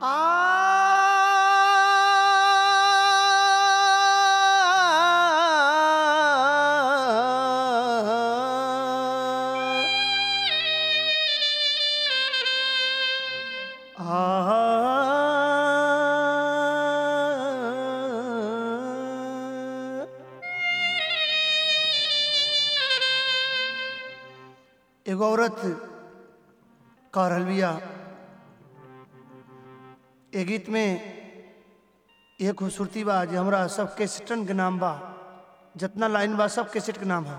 एगो औरत कह रहल बिया ए गीत में ये खूबसूरती बा जे हमरा सब कैसेटन के नाम बा जितना लाइन बा सब कैसेट के नाम है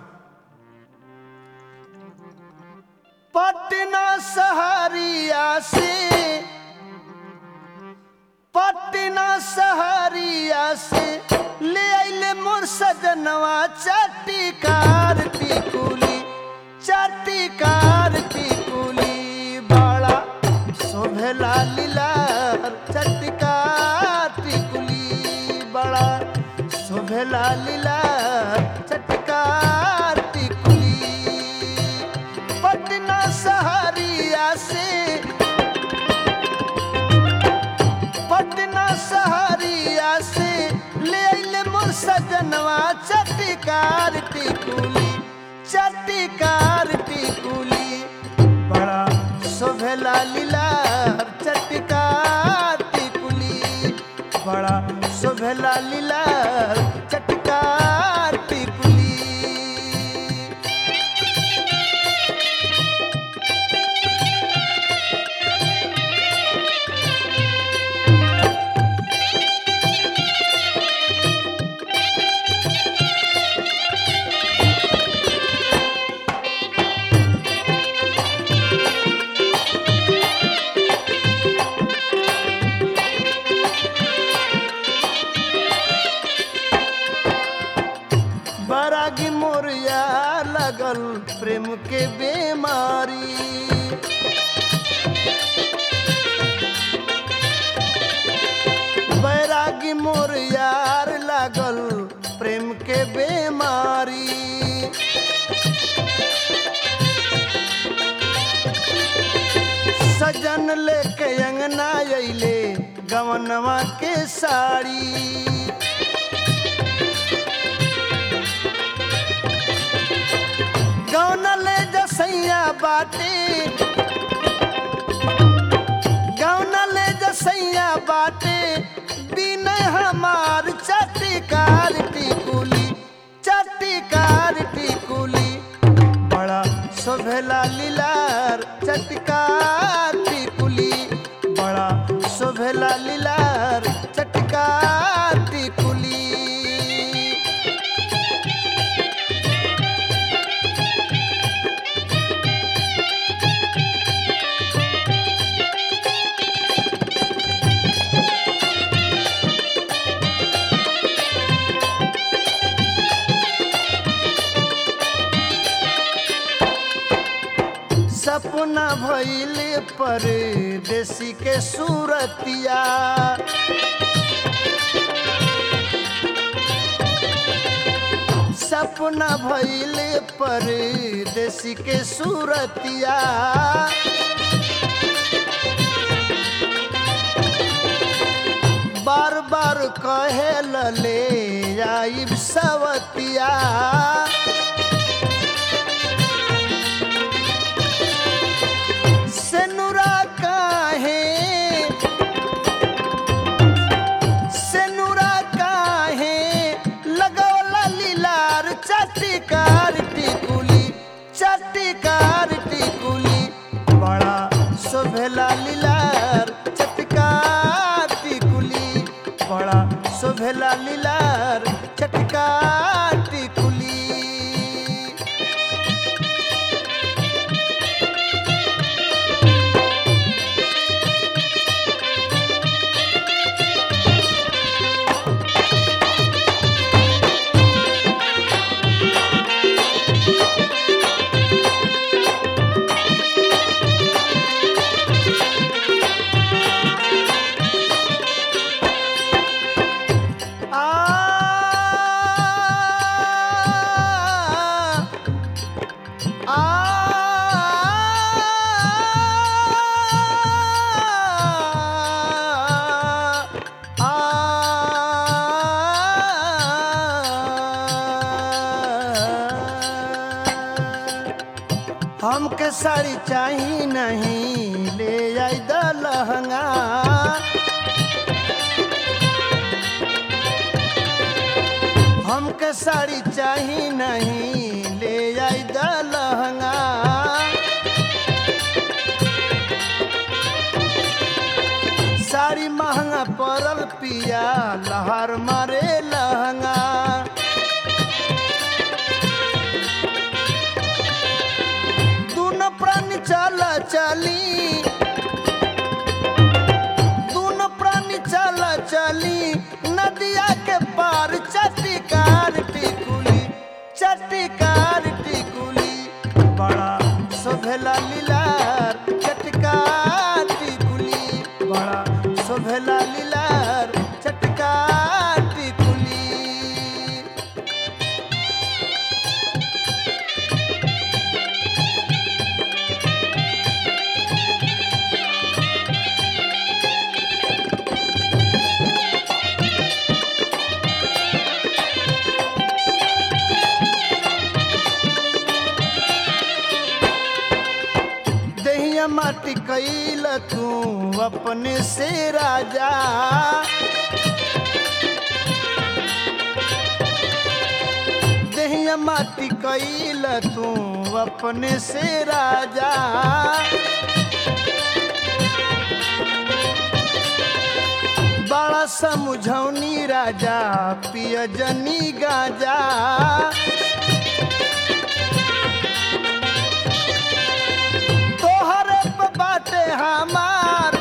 पटना सहरिया से पटना सहरिया से ले आइले मोर सजनवा चटिकार टिकुली चटिकार टिकुली बड़ा शोभेला लीलार चटकार टिकुली बड़ा शोभेला लीलार चटकार टिकुली पटना सहरिया से पटना सहरिया से ले अइले मोर सजनवा चटिकार टिकुली चटिकार टिकुली बड़ा शोभेला लीलार चटकार टिकुली बड़ा शोभेला लीलार चटकार टिकुली बरागी मोरिया लगल प्रेम के बीमारी बैरागी मोरियार लागल प्रेम के बीमारी सजन लेके अंगना अइले गवनवा के साड़ी गौना ले जसैया बाटे गौना ले जसैया बाटे बिन हमार चटिकार टिकुली चटिकार टिकुली बड़ा शोभेला लीलार चटकार टिकुली बड़ा शोभेला लीलार चटकार टिकुली सपना भइले पर देसी के सूरतिया सपना भइले पर देसी के सूरतिया बार बार कहे ले आइब सवतिया सेनुरा काहे सेनुरा काहे लगौला लीलार चटिकार टिकुली चटिकार टिकुली बड़ा शोभेला लीलार चटकार टिकुली बड़ा शोभेला लीलार चटकार टिकुली हमके साड़ी चाही नहीं ले आई द लहंगा हमके साड़ी चाही नहीं ले आई द लहंगा साड़ी महंगा पड़ल पिया लहर मारे लहंगा दोनों प्राणी चला चली दोनों प्राणी चला चली नदिया के पार चटिकार टिकुली चटिकार टिकुली बड़ा सोभेला लीलार चटकार टिकुली बड़ा सोभेला लीलार चटकार टिकुली दहिया माटी कैल तू अपने से राजा दहिया माटी कैल तू अपने से राजा बड़ा समझौनी राजा पिय जनी गाजा तोहरे पे बाटे हमार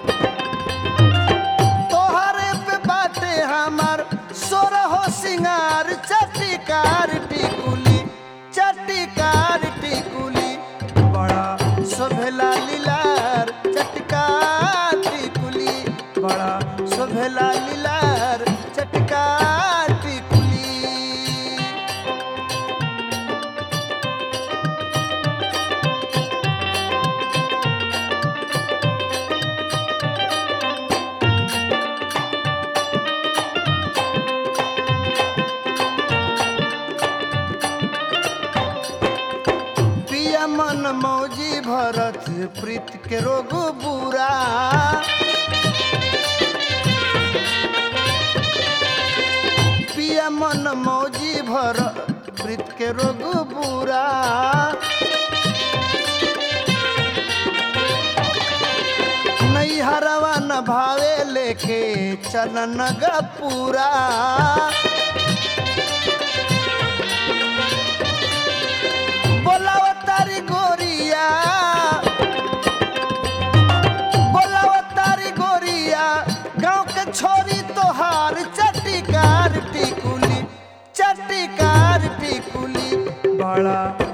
तोहरे पे बाटे हमार सोरहो सिंगार चटिकार टिकुली चटिकार टिकुली बड़ा शोभेला लीलार चटकार टिकुली बड़ा शोभेला लीलार चटकार टिकुली पिया मन मौजी भरत प्रीत के रोग बुरा पिया मन मौजी भरत प्रीत के रोग बुरा नहीं हरवा न भावे लेके चलन पूरा बोलाव तारी गोरिया बोलाव तारी गोरिया गांव के छोरी तोहार चटिकार टिकुली चटिकार टिकुली बड़ा